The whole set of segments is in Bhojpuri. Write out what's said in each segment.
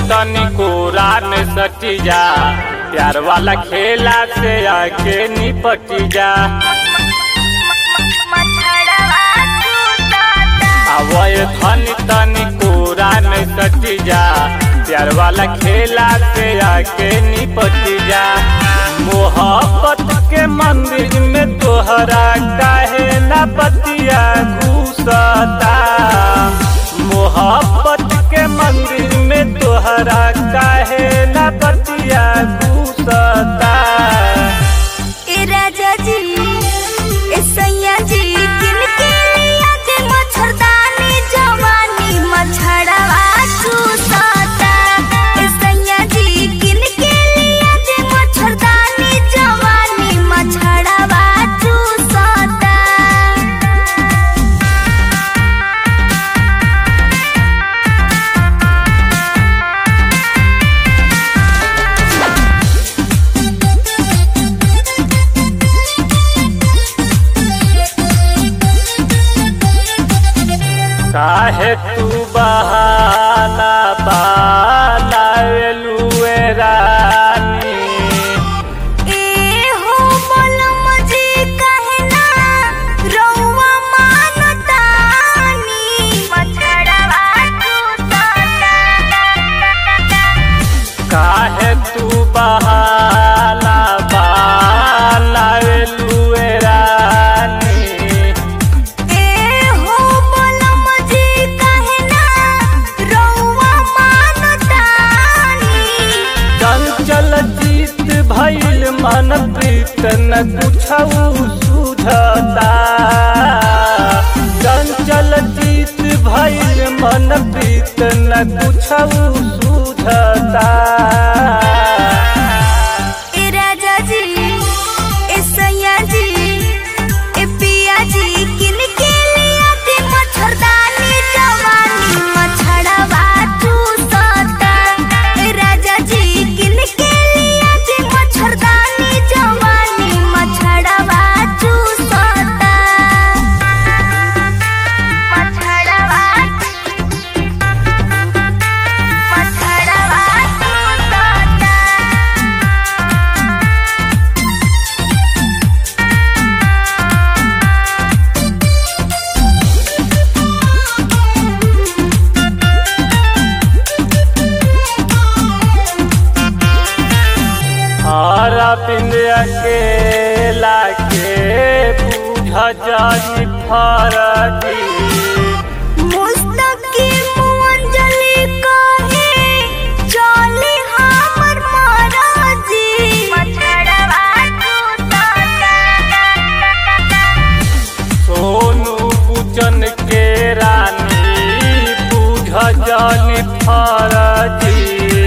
तनी कोरा में सटी जा प्यार वाला खेला से आके निपटी जा आवय धनी तनी कोरा में सटी जा प्यार वाला खेला से आके निपटी जा मोहब्बत के मंदिर में तोहरा काहे ना पतिया घुसता मोहब्बत के मंदिर में तोहरा काहे ना पतिया घुसता ए राजा जी ए सैया जी किनके लिया के मच्छरदानी जवानी मच्छरवा चूसता ए सैया जी किनके लिया के मच्छरदानी जवानी मच्छरवा चूसता काहे तू बहाना बाला एलुए रानी ए हो बलम जी कहना रउआ मानतानी मच्छरवा चूसता काहे तू बहाना बाला एलुए रानी ए हो बलम जी कहना रउआ मानतानी चंचल जीत भइल मन प्रीत न कुछऊ सुझता चंचल जीत भइल मन प्रीत न कुछऊ सुझता ए राजा जी ए सैया जी ए पिया जी किनके लिया के मच्छरदानी जवानी मच्छरवा चूसता ए राजा जी किनके लिया के मच्छरदानी जवानी मच्छरवा चूसता मच्छरवा मच्छरवा चूसता हरा पिंड अकेला के बूझ जानी फरकी मुस्तकीम अंजलि कहे चली हमर महाराजी मछड़वा सोनू पूजन के रानी बूझ जानी फरकी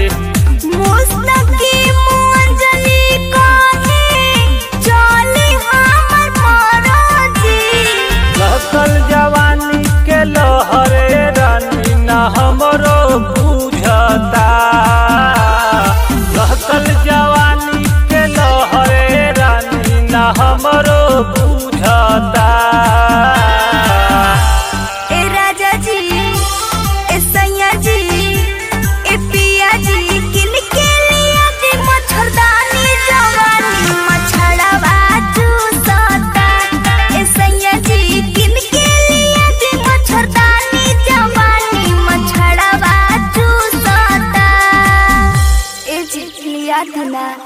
मुस्तकीम अंजलि कहे चली हमर महाराजी लहकल जवानी के लहरे रानी न हमरो बूझता लहकल जवानी के लहरे रानी न हमरो बूझता ए राजा जी ए सैया जी ए पिया जी किनके लिया के मच्छरदानी जवानी मच्छरवा चूसता ए सैया जी किनके लिया के मच्छरदानी जवानी मच्छरवा चूसता ए जी लिया था ना